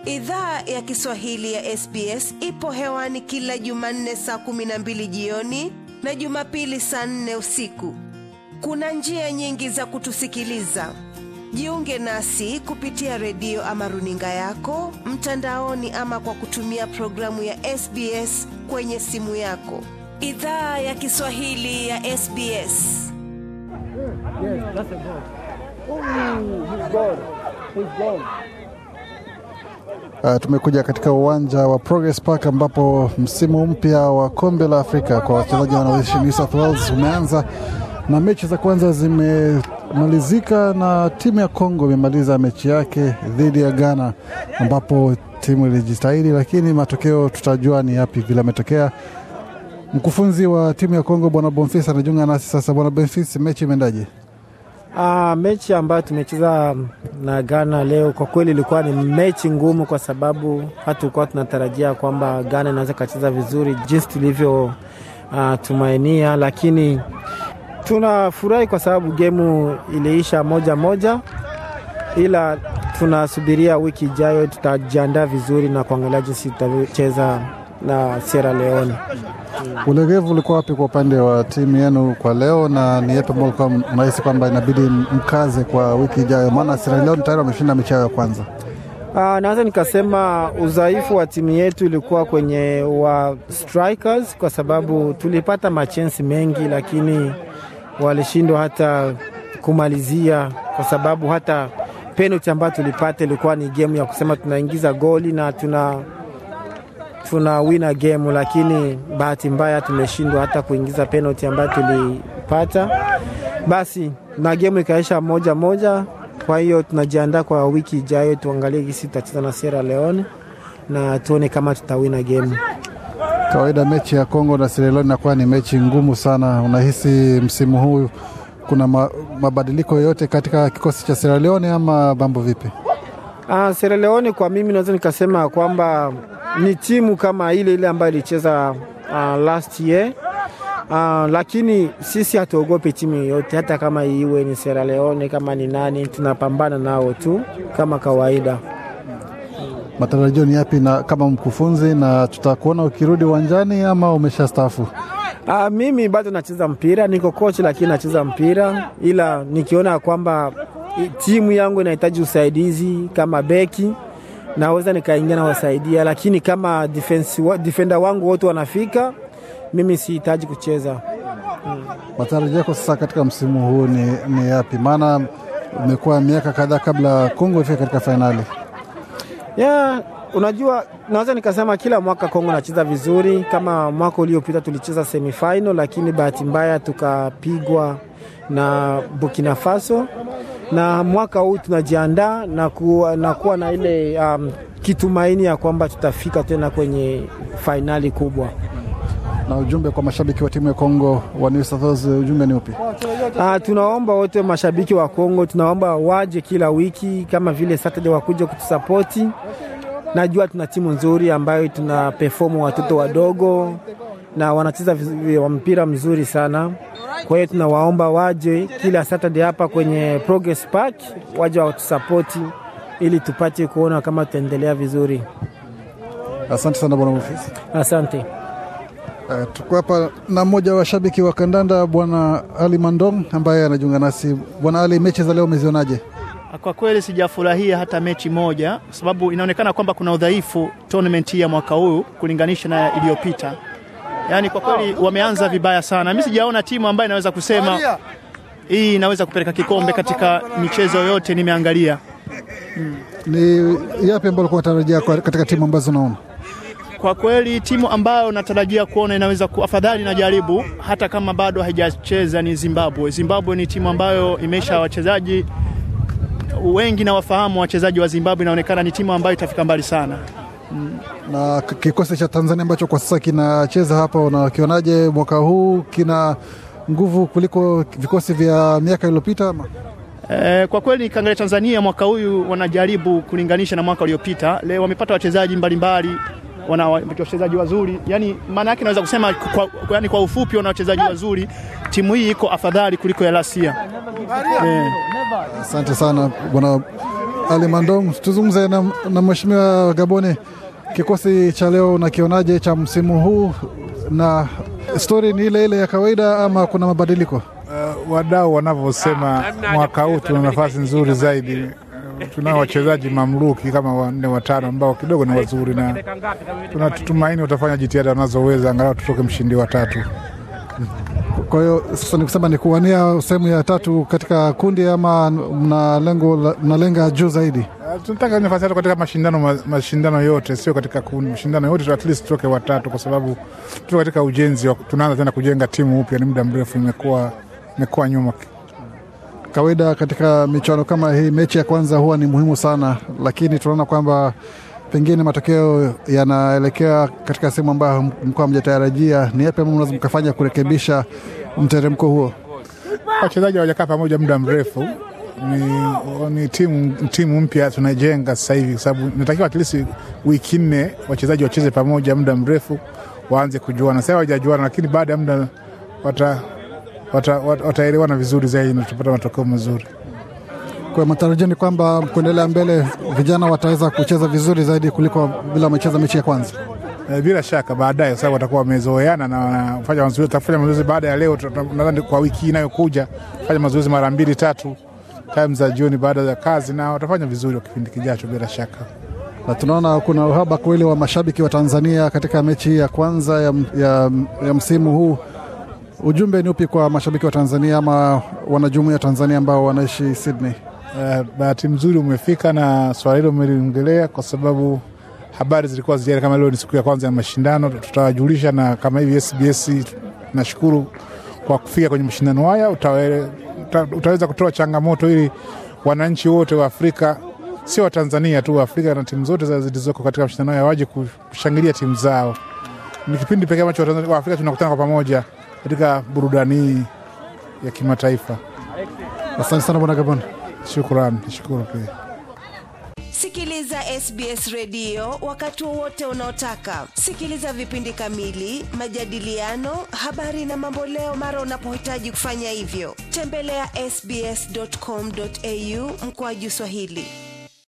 Idhaa ya Kiswahili ya SBS ipo hewani kila Jumanne saa kumi na mbili jioni na Jumapili saa nne usiku. Kuna njia nyingi za kutusikiliza. Jiunge nasi kupitia redio ama runinga yako mtandaoni, ama kwa kutumia programu ya SBS kwenye simu yako. Idhaa ya Kiswahili ya SBS. Yes, that's a goal. Oh, he's gone. He's gone. Uh, tumekuja katika uwanja wa Progress Park ambapo msimu mpya wa kombe la Afrika kwa wachezaji wanaoishi New South Wales umeanza na mechi za kwanza zimemalizika na timu ya Kongo imemaliza mechi yake dhidi ya Ghana ambapo timu ilijitahidi, lakini matokeo tutajua ni yapi vile ametokea. Mkufunzi wa timu ya Kongo Bwana Bonfils anajiunga nasi sasa. Bwana Bonfils, mechi imeendaje? Ah, mechi ambayo tumecheza na Ghana leo kwa kweli ilikuwa ni mechi ngumu, kwa sababu hatukuwa tunatarajia kwamba Ghana inaweza kacheza vizuri jinsi tulivyo uh, tumainia, lakini tunafurahi kwa sababu gemu iliisha moja moja, ila tunasubiria wiki ijayo, tutajiandaa vizuri na kuangalia jinsi tutacheza na Sierra Leone. Ulegevu ulikuwa wapi kwa upande wa timu yenu kwa leo, na ni yapi ambao ulikuwa unahisi kwamba inabidi mkaze kwa wiki ijayo? Maana Sierra Leone tayari wameshinda mechi yao ya kwanza. Uh, naweza nikasema udhaifu wa timu yetu ilikuwa kwenye wa strikers, kwa sababu tulipata machensi mengi, lakini walishindwa hata kumalizia, kwa sababu hata penalty ambayo tulipata ilikuwa ni game ya kusema tunaingiza goli na tuna tuna wina game, lakini bahati mbaya tumeshindwa hata kuingiza penalty ambayo tulipata. Basi na game ikaisha moja moja. Kwa hiyo tunajiandaa kwa wiki ijayo, tuangalie gisi tutacheza na Sierra Leone na tuone kama tutawina game. Kawaida mechi ya Kongo na Sierra Leone inakuwa ni mechi ngumu sana. Unahisi msimu huu kuna ma, mabadiliko yoyote katika kikosi cha Sierra Leone ama mambo vipi? Uh, Sierra Leone kwa mimi naweza nikasema kwamba ni timu kama ile ile ambayo ilicheza uh, last year uh, lakini sisi hatuogopi timu yoyote, hata kama iwe ni Sierra Leone, kama ni nani, tunapambana nao tu kama kawaida. Matarajio ni yapi na kama mkufunzi, na tutakuona ukirudi uwanjani ama umeshastaafu? Uh, mimi bado nacheza mpira, niko coach lakini nacheza mpira, ila nikiona kwamba timu yangu inahitaji usaidizi kama beki naweza nikaingia na wasaidia, lakini kama defense, defender wangu wote wanafika, mimi sihitaji kucheza. Hmm. Matarajio yako sasa katika msimu huu ni, ni yapi? Maana umekuwa miaka kadhaa kabla Kongo ifika katika fainali. Yeah, unajua naweza nikasema kila mwaka Kongo nacheza vizuri. Kama mwaka uliopita tulicheza semifinal, lakini bahati mbaya tukapigwa na Burkina Faso na mwaka huu tunajiandaa na, kuwa, na kuwa na ile um, kitumaini ya kwamba tutafika tena kwenye fainali kubwa. Na ujumbe kwa mashabiki wa timu ya Kongo wa New South Wales, ujumbe ni upi? Uh, tunaomba wote mashabiki wa Kongo, tunaomba waje kila wiki kama vile Saturday wakuja kutusapoti. Najua tuna timu nzuri ambayo tuna perform watoto wadogo na wanacheza mpira mzuri sana. Kwa hiyo tunawaomba waje kila Saturday hapa kwenye Progress Park, waje watusapoti ili tupate kuona kama tutaendelea vizuri. Asante sana bwana Mufisi. Asante. Uh, tuko hapa na mmoja wa washabiki wa kandanda bwana Ali Mandong ambaye anajiunga nasi. Bwana Ali, mechi za leo umezionaje? Kwa kweli sijafurahia hata mechi moja, sababu inaonekana kwamba kuna udhaifu tournament hii ya mwaka huu kulinganisha na iliyopita. Yaani kwa kweli wameanza vibaya sana. Mimi sijaona timu ambayo inaweza kusema hii inaweza kupeleka kikombe katika michezo yote nimeangalia. Hmm. Ni yapi ambayo ulikuwa unatarajia katika timu ambazo unaona? Kwa kweli timu ambayo natarajia kuona inaweza ku, afadhali najaribu hata kama bado haijacheza ni Zimbabwe. Zimbabwe ni timu ambayo imeisha wachezaji wengi na wafahamu wachezaji wa Zimbabwe, inaonekana ni timu ambayo itafika mbali sana. Mm. Na kikosi cha Tanzania ambacho kwa sasa kinacheza hapa, unakionaje mwaka huu? Kina nguvu kuliko vikosi vya miaka iliyopita? E, kwa kweli nikiangalia Tanzania mwaka huyu wanajaribu kulinganisha na mwaka uliopita. Leo wamepata wachezaji mbalimbali wana wachezaji wazuri, yani maana yake naweza kusema kwa, yani kwa ufupi wana wachezaji wazuri timu hii iko afadhali kuliko ya Lasia. Eh, Asante sana bwana Ali Mandong. Tuzungumze na, na mheshimiwa Gabone, kikosi cha leo unakionaje cha msimu huu, na stori ni ile ile ya kawaida ama kuna mabadiliko? Uh, wadau wanavyosema mwaka huu tuna nafasi nzuri zaidi. Uh, Tunao wachezaji mamluki kama wanne watano ambao kidogo ni wazuri, na tunatumaini watafanya jitihada wanazoweza angalau tutoke mshindi wa tatu. Kwa hiyo sasa ni kusema ni kuwania sehemu ya tatu katika kundi ama mna lengo la- mnalenga juu zaidi? Uh, tunataka nafasi tatu katika mashindano, ma- mashindano yote, sio katika kundi, mashindano yote at least tutoke watatu, kwa sababu tuko katika ujenzi wa, tunaanza tena kujenga timu upya. Ni muda mrefu imekuwa imekuwa nyuma Kawaida katika michuano kama hii, mechi ya kwanza huwa ni muhimu sana, lakini tunaona kwamba pengine matokeo yanaelekea katika sehemu ambayo mlikuwa hamjatarajia. Ni yapi ambayo mnaweza mkafanya kurekebisha mteremko huo? wachezaji hawajakaa pamoja muda mrefu. Ni, ni timu, timu mpya tunajenga sasa hivi, kwa sababu inatakiwa at least wiki nne wachezaji wacheze pamoja muda mrefu, waanze kujuana. Sasa hawajajuana, lakini baada ya muda wata wata- wata- wataelewana vizuri zaidi na tutapata matokeo mazuri. Kwa matarajio ni kwamba kuendelea mbele, vijana wataweza kucheza vizuri zaidi kuliko bila wamecheza mechi ya kwanza. Eh, Bila shaka baadaye, kwa sababu watakuwa wamezoeana na wanafanya mazoezi. Tutafanya mazoezi baada ya leo, tuta- nadhani kwa wiki hii inayokuja fanya mazoezi mara mbili tatu, time za jioni baada ya kazi, na watafanya vizuri kwa kipindi kijacho bila shaka. na tunaona kuna uhaba kweli wa mashabiki wa Tanzania katika mechi hii ya kwanza ya, ya, ya msimu huu. Ujumbe ni upi kwa mashabiki wa Tanzania ama wanajumuiya wa Tanzania ambao wanaishi Sydney? Uh, bahati mzuri umefika na swala hilo umeliongelea, kwa sababu habari zilikuwa zijari kama leo ni siku ya kwanza ya mashindano, tutawajulisha na kama hivi SBS. Nashukuru kwa kufika kwenye mashindano haya, utawe, uta, utaweza kutoa changamoto ili wananchi wote wa Afrika, sio wa Tanzania tu, wa Afrika na timu zote za- zilizoko katika mashindano haya waje kushangilia timu zao. Ni kipindi pekee ambacho Watanzania- wa Afrika tunakutana kwa pamoja katika burudani hii ya kimataifa. Asante sana bwana Gabon. Shukrani, nashukuru pia. Sikiliza SBS redio wakati wowote unaotaka. Sikiliza vipindi kamili, majadiliano, habari na mamboleo mara unapohitaji kufanya hivyo. Tembelea sbs.com.au mkoaju Swahili.